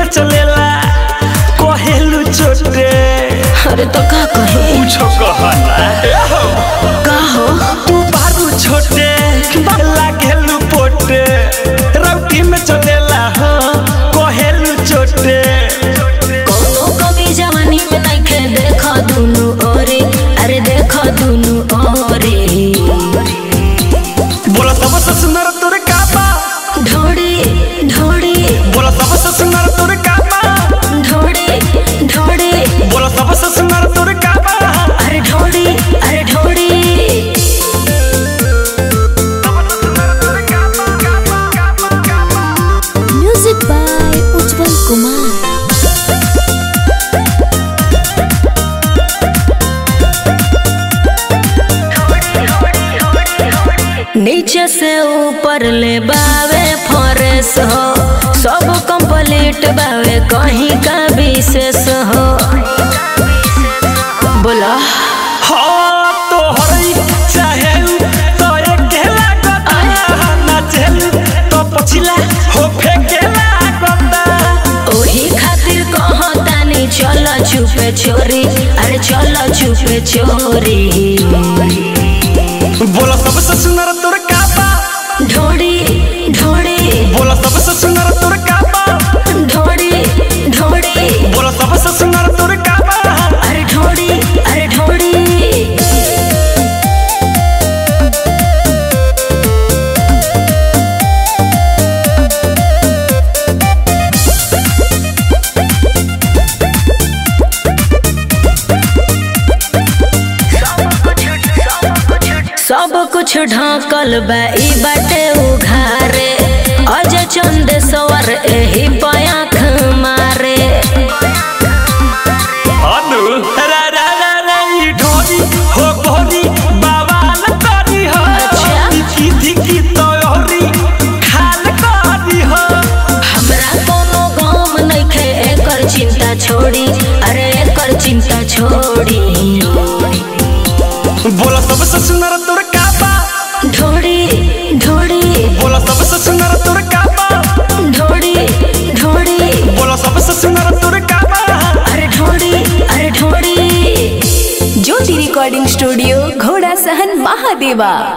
में चलेला कहेलू छोटे अरे तो का कहे पूछो कहना का हो तू बारू छोटे लागेलू पोटे रौटी में चलेला हो कहेलू छोटे कोनो कभी जवानी में नइखे देखा दुनु ओरे अरे देखा दुनु ओरे बोला सबसे सुंदर तोर काबा ढोड़ी ढोड़ी बोला सबसे सुंदर तोर काबा ढोड़ी ढोड़ी बोला सबसे सुंदर तोर काबा अरे ढोड़ी अरे ढोड़ी म्यूजिक बाय उज्जवल कुमार नीचे से ऊपर ले बावे फॉरेस हो सब कंप्लीट बावे कहीं का विशेष हो बोला हाँ तो हरई चाहे तो एक गेला गता नाचेल तो पछिला हो फेकेला गता ओही खातिर कहतानी चल छुपे चोरी अरे चल छुपे चोरी बोला सबसे सुंदर तोर काबा ढोड़ी ढोड़ी बोला सबसे सुंदर तोर काबा ढोड़ी ढोड़ी बोला सबसे सुंदर तोर काबा अरे ढोड़ी अरे ढोड़ी सब कुछ ढाकल बा ई बाटे उघारे अज चंद सवर एही पयाख मारे अनु रा रा रा रा ई ढोरी हो गोरी बाबा लतारी हो अच्छा। की धिकी तो होरी खाल करी हो हमरा कोनो गम नइखे एकर चिंता छोड़ी अरे एकर चिंता छोड़ी बोला सबसे सुंदर तोर काबा ढोड़ी ढोड़ी बोला सबसे सुंदर तोर काबा ढोड़ी ढोड़ी बोला सबसे सुंदर तोर काबा अरे ढोड़ी अरे ढोड़ी ज्योति रिकॉर्डिंग स्टूडियो घोड़ा सहन महादेवा